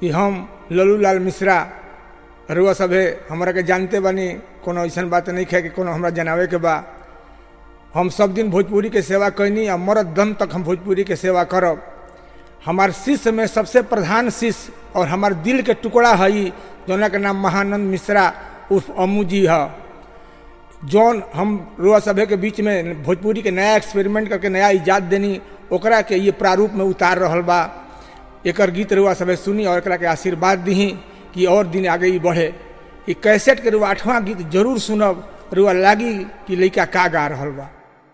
कि हम लल्लू लाल मिश्रा रुआ सभे हमरा के जानते बानी कोनो ऐसन बात नहीं है कि कोनो हमरा जनावे के बा हम सब दिन भोजपुरी के सेवा कैनी आ मरद दम तक हम भोजपुरी के सेवा करब हमार शिष्य में सबसे प्रधान शिष्य और हमार दिल के टुकड़ा हई जौना के नाम महानंद मिश्रा उर्फ अम्मू जी है जौन हम रुआ सभे के बीच में भोजपुरी के नया एक्सपेरिमेंट करके नया इजाद देनी ओकरा के ये प्रारूप में उतार रहल बा एकर गीत रुआ सभे सुनी और एकरा के आशीर्वाद दी कि और दिन आगे ही बढ़े ई कैसेट के रुआ आठवां गीत जरूर सुनब रुआ लागी कि लइका का गा रहल बा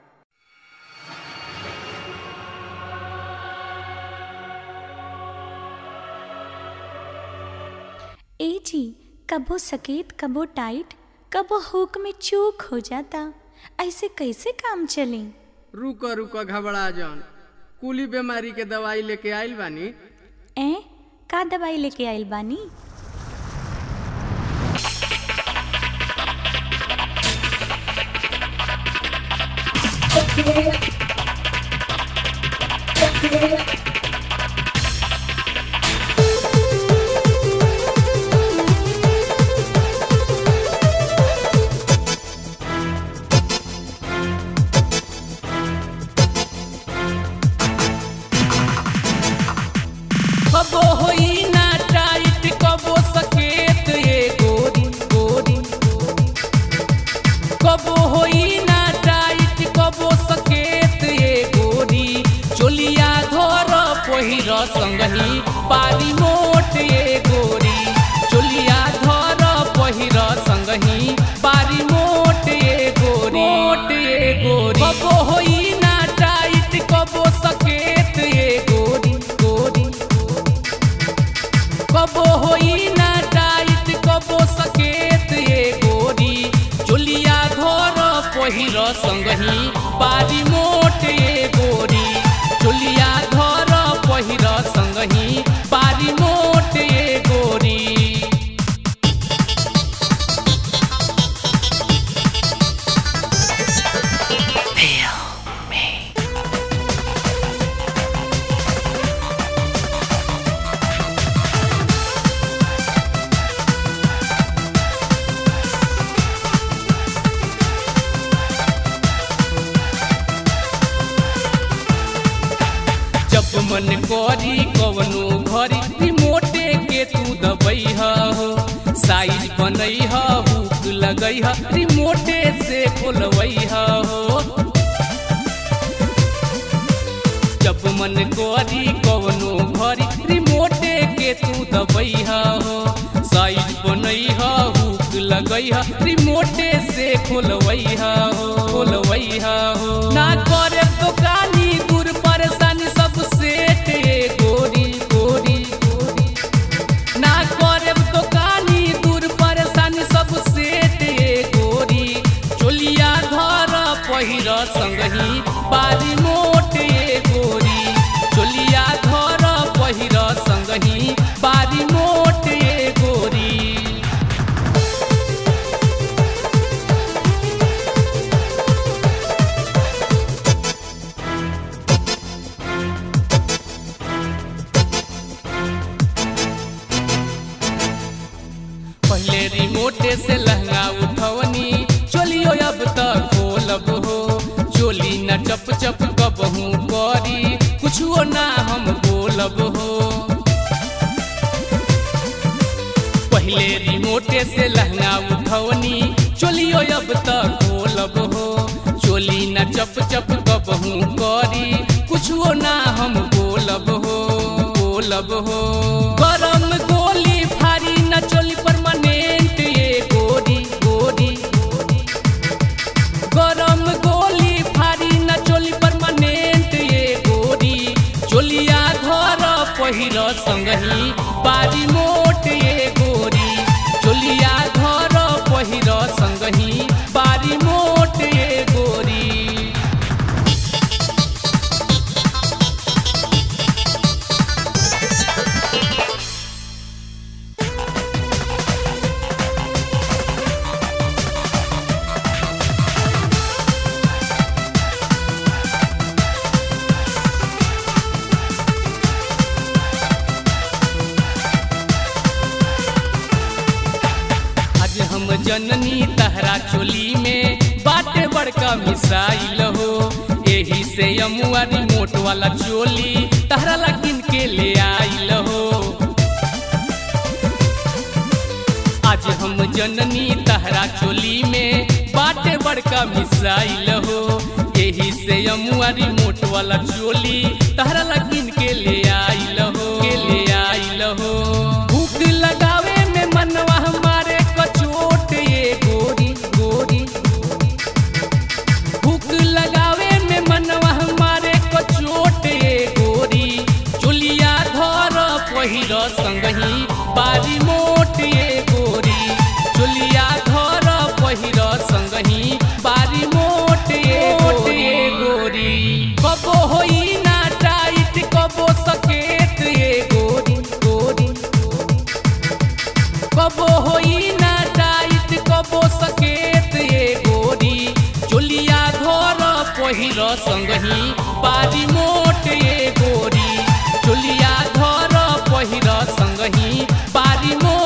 ए जी कबो सकेत कबो टाइट कबो हुक में चूक हो जाता ऐसे कैसे काम चली रुक रुक घबरा जन कुली बीमारी के दवाई लेके आइल बानी ए का दवाई लेके आइल बानी कबो होई ना टाइट कबो सकेत ये गोरी गोरी कबो होई ना टाइट कबो सकेत ये गोरी चोलिया धर पहिर संगही पारी मोट ये गोरी चोलिया धर पहिर संगही पारी मोट ये गोरी मोट ये गोरी कबो होई ना टाइट कबो सकेत ये गोरी गोरी कबो होई ना टाइट कबो सकेत ये गोरी चोलिया घर पहिर संगही बारी मोट ये गोरी चोलिया घर पहिर संगही बारी मोट ये गोरी जब मन करी कवनो घरी रिमोटे के तू दबई हो साइज बनई हो हुक लगई हो रिमोटे से खोलवई हो जब मन करी कवनो घरी रिमोटे के तू दबई हो साइज बनई हो हुक लगई हो रिमोटे से खोलवई हो खोलवई हो ना करे दुकानी दूर परेशानी सब सेट ये गोरी गोरी गोरी ना करे दुकानी दूर परेशानी सब सेट ये गोरी चोलिया घर पहिर संगही बारी मोट ये गोरी चोलिया घर पहिर संगही बारी मोट ये गोरी पहले रिमोटे से लहंगा उठवनी चोलियो अब तक खोलब हो चोली न चप चप कबहू करी कुछो ना हम बोलब हो पहले रिमोटे से लहंगा उठवनी चोलियो अब तक खोलब हो चोली न चप चप कबहू करी कुछो ना हम बोलब हो बोलब हो गरम गोली फारी न चोली परमानेंट ये गोरी गोरी गरम गोली फारी न चोली परमानेंट ये गोरी चोलिया घर पहिर संगही बारी मोट ये गोरी चोलिया घर पहिर संगही बारी मोट ये गोरी जननी तहरा चोली में बाटे बड़का मिसाइल हो एही से अमुआ रिमोट वाला चोली तहरा लगिन के ले आइल हो आज हम जननी तहरा चोली में बाटे बड़का मिसाइल हो यही से अमुआ रिमोट वाला चोली तहरा लगिन के ले आइल हो के ले आइल हो भूख लगावे में मनवा हमारे कचोट ये गोरी गोरी भूख लगावे में मनवा हमारे कचोट ये गोरी चोलिया धर पहिर संगही बारी मोट ये गोरी चोलिया धर पहिर संगही बारी मोट ये गोरी, ये गोरी कबो होई ना टाइट कबो सकेत ये गोरी गोरी कबो होई ना टाइट कबो सकेत ये गोरी चोलिया धर पहिर संगही बारी मोट ये गोरी चोलिया धर पहिर संगही बारी मोट